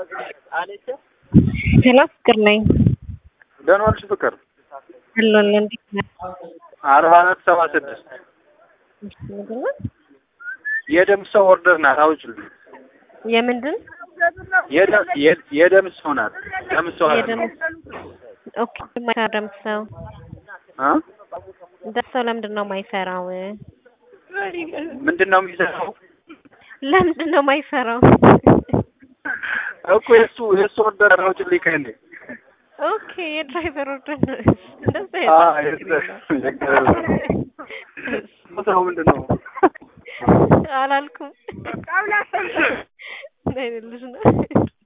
ሄሎ ፍቅር ነኝ። ደህና ዋልሽ ፍቅር? አለን እንዴት ነህ? አርባ አራት ሰባ ስድስት የደም ሰው ኦርደር ናት። አውጭልኝ። የምንድን የደም የ- የደም ሰው ናት። ደም ሰው አለ የደም ኦኬ የማይሰራ ደም ሰው እ ደም ሰው ለምንድን ነው የማይሰራው? ምንድን ነው የሚሰራው ለምንድን ነው የማይሰራው? እኮ የእሱ የእሱ ኦርደር አውጭልኝ ከእኔ ኦኬ የድራይቨር ኦርደር ነው እንደዛ አ የጻፈው። ቦታው ምንድን ነው? አላልኩም። ምን አይነት ልጅ ነው?